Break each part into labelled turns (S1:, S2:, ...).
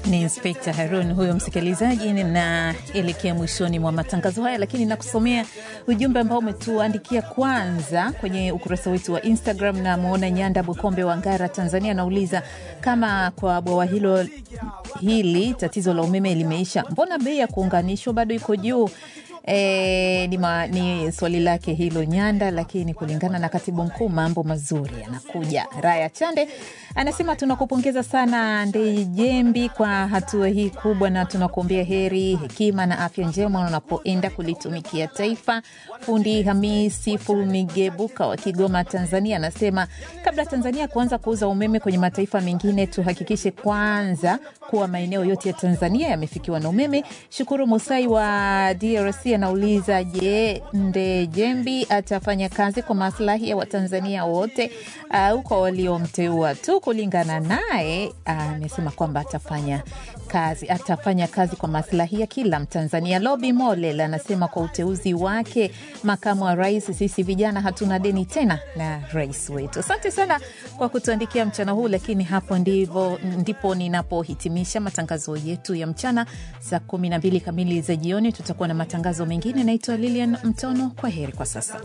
S1: Ni Inspekta Harun huyo msikilizaji. Ninaelekea mwishoni mwa matangazo haya, lakini nakusomea ujumbe ambao umetuandikia kwanza kwenye ukurasa wetu wa Instagram. Na mwona Nyanda Bukombe wa Ngara, Tanzania, anauliza kama kwa bwawa hilo hili tatizo la umeme limeisha, mbona bei ya kuunganishwa bado iko juu? E, ni, ma, ni swali lake hilo Nyanda, lakini kulingana na katibu mkuu mambo mazuri yanakuja. Raya Chande anasema tunakupongeza sana Ndejembi kwa hatua hii kubwa, na tunakuombea heri, hekima na afya njema unapoenda kulitumikia taifa. Fundi Hamisi Fulmigebuka wa Kigoma, Tanzania anasema kabla Tanzania kuanza kuuza umeme kwenye mataifa mengine, tuhakikishe kwanza kuwa maeneo yote ya Tanzania yamefikiwa na umeme. Shukuru Musai wa DRC anauliza je, Ndejembi atafanya kazi kwa maslahi ya Watanzania wote au kwa waliomteua tu? Kulingana naye amesema kwamba atafanya kazi atafanya kazi kwa maslahi ya kila Mtanzania. Lobi Molel anasema kwa uteuzi wake makamu wa rais, sisi vijana hatuna deni tena na rais wetu. Asante sana kwa kutuandikia mchana huu, lakini hapo ndivo, ndipo ninapohitimisha matangazo yetu ya mchana. Saa kumi na mbili kamili za jioni tutakuwa na matangazo mengine. Naitwa Lilian Mtono, kwa heri kwa sasa.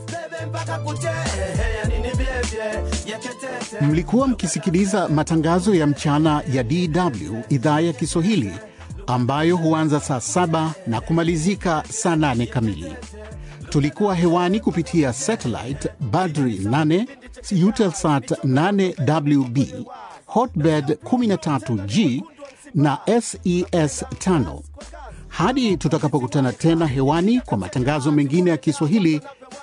S2: Mlikuwa mkisikiliza matangazo ya mchana ya DW idhaa ya Kiswahili ambayo huanza saa saba na kumalizika saa nane kamili. Tulikuwa hewani kupitia satellite Badri 8 Eutelsat 8WB Hotbird 13G na SES 5. Hadi tutakapokutana tena hewani kwa matangazo mengine ya Kiswahili,